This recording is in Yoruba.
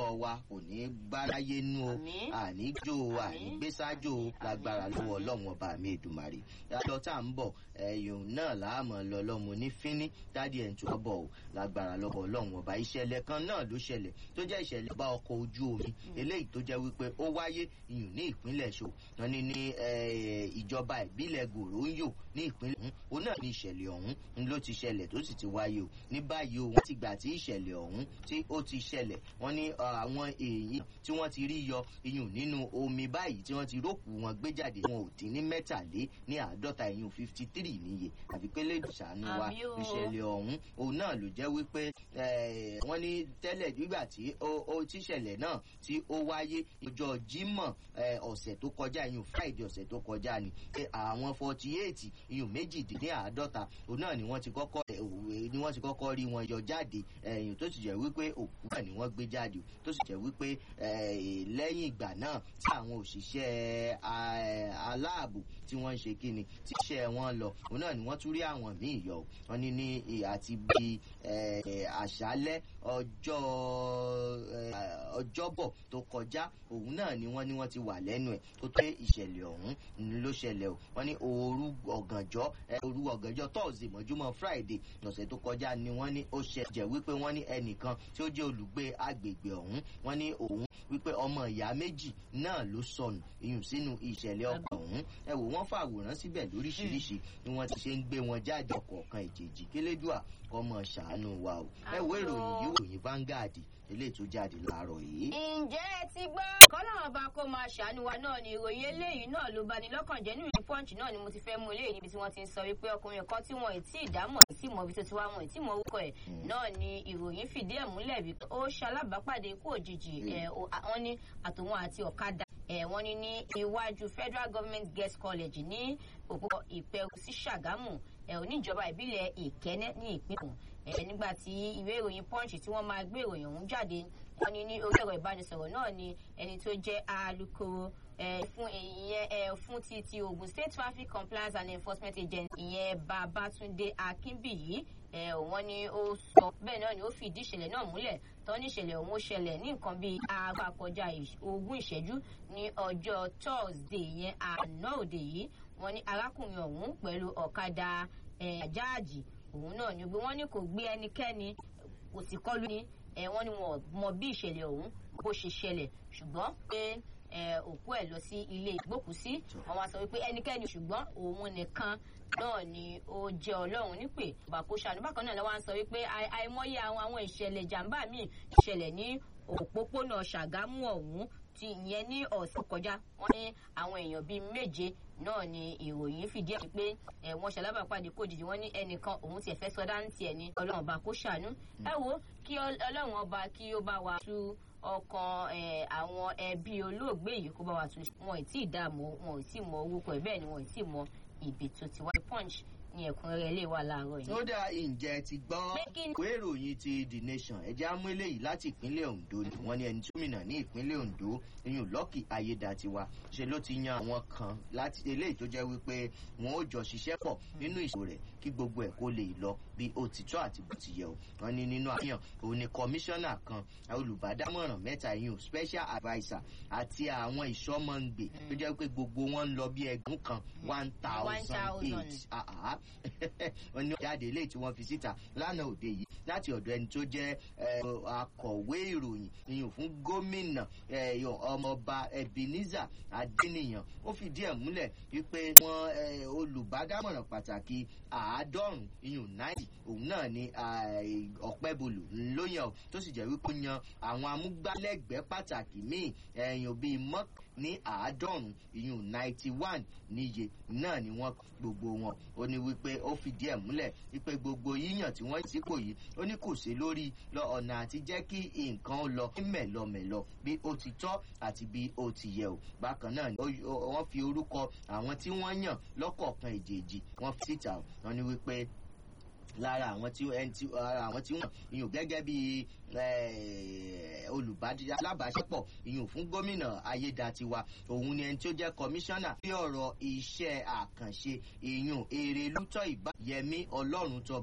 ọwọ́ wa kò ní gbáráyé nú o Àmín. àníjó o Àmín. ànígbésájò o lágbára lọ́wọ́ ọlọ́run ọba mi èdùmàrè lọ tá à ń bọ̀ ẹ̀yùn náà láàmú lọ lọ́mọ ní fínní dádì ẹ̀ ń tún bọ̀ o lágbára lọ́wọ́ ọlọ́run ọba ìṣẹ̀lẹ̀ kan náà ló ṣẹlẹ̀ tó jẹ́ ìṣẹ̀lẹ̀ bá ọkọ̀ ojú omi eléyìí tó jẹ́ wípé ó wáyé iyùn ní ìpínlẹ̀ ṣò wọn ní ní eh, ìjọba ìbílẹ̀ gòróńyò ní ìpínlẹ̀ ọ̀hún òun náà ní ìṣẹ̀lẹ̀ ọ̀hún ń ló ti ṣẹlẹ̀ tó sì ti wáyé o ní báyìí o wọ́n ti gbà tí ìṣẹ̀lẹ̀ ọ̀hún tí ó ti ṣẹlẹ̀ wọ́n ní ah, àwọn èèyàn tí wọ́n ti rí yọ iyùn nínú omi báyìí tí wọ́n ti rókù wọn gbé jáde wọn ò dín ní mẹ́tàlé ní àádọ́ta iyùn fifty three níye àfi pé lè ṣàánú wa Àmì o. ìṣẹ̀lẹ̀ ọ̀hún òun náà ló jẹ́ wípé eh, wọ́n ní tẹ́lẹ̀ nígbà tí ó ó tíṣẹ̀lẹ̀ náà tí ó wáyé ọjọ́ Jímọ̀ eh, ọ̀sẹ̀ tó kọjá iyùn Friday ọ̀sẹ̀ tó kọjá ni pé àwọn forty eight iyùn méjìdínláàádọ́ta òun náà ni wọ́n ti kọ́kọ́ eh, òwe- ni wọ́n ti kọ́kọ́ rí wọn yọ jáde ẹ̀yìn tó sì jẹ́ wípé òkú náà ni wọ́n gbé jáde tó sì jẹ́ wípé eh, lẹ́yìn ìgbà náà tí àwọn òṣìṣẹ́ ah, aláàbò tí wọ́n ń ṣe kíni tí iṣẹ́ wọn lọ òun náà ni wọ́n tún rí àwọn míì yọ wọ́n ní ní eh, àti bíi eh, àṣálẹ́ ọjọ́ eh, ọjọ́bọ̀ tó kọjá òun náà ni wọ́n ní wọ́n ti wà lẹ́nu ẹ̀ tó tó ìṣẹ̀lẹ̀ ọ̀hún ni ló ṣẹlẹ̀ o wọ́n ní òru ọ̀gànjọ́ eh, òru ọ̀gànjọ́ Thursday mọ́júmọ́ Friday lọ́sẹ̀ tó kọjá ni wọ́n ní ó ṣe jẹ́ wípé wọ́n ní ẹnìkan tí ó jẹ́ olùgbé agbègbè ọ̀hún wọ́n ní òun wípé ọmọ ìyá méjì náà ló sọnù iyùn sínú ìṣẹ̀lẹ̀ ọkọ̀ ọ̀hún ẹ wò wọ́n fàwòrán síbẹ̀ lóríṣiríṣi ni wọ́n ti ṣe ń gbé wọn jáde ọ̀kọ̀ọ̀kan ìjèjì kélédùà kọ́mọ ṣàánú wa o ẹ wo ìròyìn yìí wòyìn Vanguard eléyìí tó jáde láàárọ̀ yìí. ǹjẹ́ ẹ ti gbọ́. kọ́nà ọba kó máa ṣàánú wa náà ni ìròyìn eléyìí náà ló bani lọ́kàn jẹ́ nínú punch náà ni mo ti fẹ́ mú eléyìí níbi tí wọ́n ti ń sọ wípé ọkùnrin kan tí wọ́n ì tí ì dámọ̀ ì tí ì mọ ibi tó ti wá wọn ì tí ì mọ orúkọ ẹ̀ náà ni ìròyìn fìdí ẹ̀ múlẹ̀ wípé ó ṣalábàápàdé ikú òjijì ẹ̀ o- a- wọ́n ní àtòun àti ọ̀kadà ẹ̀ wọ́n ní ní iwájú Federal Government Girls College ní òpópó Ìpẹ̀rù sí Ṣàgámù ẹ̀ oníjọba ìbílẹ̀ Ìkẹ́nẹ́ ní ìpínlẹ̀ ẹ̀ nígbà tí ìwé ìròyìn punch tí wọ́n máa gbé ìròyìn ọ̀hún jáde wọ́n ní ní orí ẹ̀rọ ìbánisọ̀rọ̀ náà ni ẹni tó jẹ́ alukoro ẹ, fún ìyẹn ẹ, fún ti ti Ogun State Traffic Compliance and Enforcement Agency ìyẹn Babatunde Akínbíyì ẹ, wọ́n ní ó sọ bẹ́ẹ̀ náà ni ó fìdí ìṣẹ̀lẹ̀ náà múlẹ̀ tó ní ìṣẹ̀lẹ̀ ọ̀hún ó ṣẹlẹ̀ ní nǹkan bíi aago àkọjá ìṣ- ogún ìṣẹ́jú ní ọjọ́ Thursday yẹn àná òde yìí wọ́n ní arákùnrin ọ̀hún pẹ̀lú ọ̀kadà ẹ, àjáàjì òun náà ni gbé wọ́n ní kò gbé ẹnikẹ́ni kò sì kọlù ní ẹ wọ́n ní wọn ò mọ bí ìṣẹ̀lẹ̀ ọ̀hún bó ṣe ṣẹlẹ̀ ṣùgbọ́n pé ẹ òkú ẹ̀ lọ sí ilé ìgbókùsí wọ́n wá sọ wípé ẹnikẹ́ni ṣùgbọ́n òun nìkan náà ni ó jẹ́ Ọlọ́run nípè bàkó ṣàánú bákan náà lọ́wọ́ à ń sọ wípé àì- àìmọye àwọn àwọn ìṣẹ̀lẹ̀ jàǹbá míì ṣẹlẹ̀ ní òpópónà Ṣàgámù ọ̀hún ti ìyẹn ní ọ̀sẹ̀ kọjá wọ́n ní àwọn èèyàn bíi méje náà ni ìròyìn fìdí ẹ̀ pé ẹ̀ wọ́n ṣalábàápàdé kó jìjì wọ́n ní ẹnìkan òun tiẹ̀ fẹ́ sọdá ní tiẹ̀ ní Ọlọ́run ọba kó ṣàánú ẹ wo kí Ọl- Ọlọ́run ọba kí ó bá wa tú ọkàn ẹ̀, àwọn ẹbí olóògbé yìí kó bá wa tú wọn ì tí ì dààmú wọn ì tí ì mọ orúkọ ẹ̀ bẹ́ẹ̀ ni wọn ì tí ì mọ ibi tó ti wá punch ní ẹ̀kúnrẹ́rẹ́ ilé wa láàárọ̀ yìí. ó dá ǹjẹ́ ti gbọ́ Pé kí ni- ìwé ìròyìn ti The Nation ẹ̀jẹ̀ amú eléyìí láti ìpínlẹ̀ Ondo ni wọ́n ní ẹni tí gómìnà ní ìpínlẹ̀ Ondo iyùn Lucky Ayédatiwa ṣe ló ti yan àwọn kan láti eléyìí tó jẹ́ wípé wọn ó jọ ṣiṣẹ́ pọ̀ nínú ìṣòro rẹ̀ kí gbogbo ẹ̀ kó lè lọ bí ó ti tọ́ àti bó ti yẹ o wọ́n ní nínú àfihàn òun ni kọmíṣánná kan olùbádámọ̀ràn mẹ́ta iyùn special adviser àti àwọn ìṣọ́mọ̀ǹgbè tó jẹ́ pé gbogbo wọn ń lọ bí ẹgbẹ̀rún kan one thousand eight ah ah wọ́n ní jáde eléyìí tí wọ́n fi síta lánàá òde yìí láti ọ̀dọ̀ ẹni tó jẹ́ eh, akọ̀wé ìròyìn ìyún fún gómìnà eh, ọmọọba Ebenezer Adéníyàn ó fìdí ẹ̀ múlẹ̀ wípé wọn eh, olùbádámọ̀ràn pàtàkì àádọ́rùn ìyún náírà òun náà ni ọ̀pẹ́bolù ńlóyàn o tó sì jẹ́ wípé ó yan àwọn amúgbálẹ́gbẹ̀ẹ́ pàtàkì míì ẹ̀yìn bíi mọ́k ní àádọ́rùn ìyún ninety one níye náà ni wọ́n gbogbo wọn ó ní wípé ó fìdí ẹ̀ múlẹ̀ wípé gbogbo yíyàn tí wọ́n sípò yìí ó ní kò sí lórí lọ ọ̀nà àti jẹ́ kí nǹkan ó lọ ní mẹ̀lọmẹ̀lọ bí ó ti tọ́ àti bí ó ti yẹ o bákan náà ni ó- ó- wọ́n fi orúkọ àwọn tí wọ́n yàn lọ́kọ̀ọ̀kan èjèèjì wọ́n fi síta o. wọ́n ní wípé lára àwọn tí ẹni tí ara àwọn tí wọn ìyún gẹ́gẹ́ bí olùbádí alábàáṣepọ̀ ìyún fún gómìnà ayédatiwa òun ni ẹni tí ó jẹ́ kọmíṣánná bí ọ̀rọ̀ iṣẹ́ àkànṣe ìyún èrè lútọ́ ìbá yẹmí ọlọ́run tó